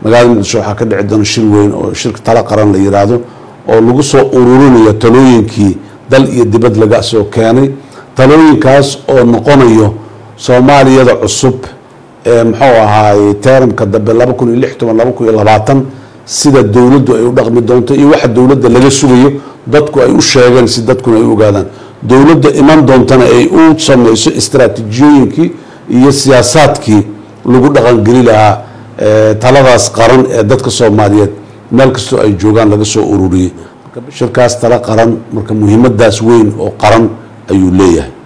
magaalada muqdisho waxaa ka dhici doona shir weyn oo shirka tala qaran la yiraahdo oo lagu soo ururinayo talooyinkii dal iyo dibad laga soo keenay talooyinkaas oo noqonayo soomaaliyada cusub ee muxuu ahaaye teeramka dambe laba kun iyo lix toban laba kun iyo labaatan sida dowladdu ay u dhaqmi doonto iyo waxa dowladda laga sugayo dadku ay u sheegeen si dadkuna ay u ogaadaan dowladda iman doontana ay u sameyso istaraatiijiyooyinkii iyo siyaasaadkii lagu dhaqangeli lahaa taladaas qaran ee dadka soomaaliyeed meel kastoo ay joogaan laga soo ururiyey shirkaas tala qaran marka muhiimadaas weyn oo qaran ayuu leeyahay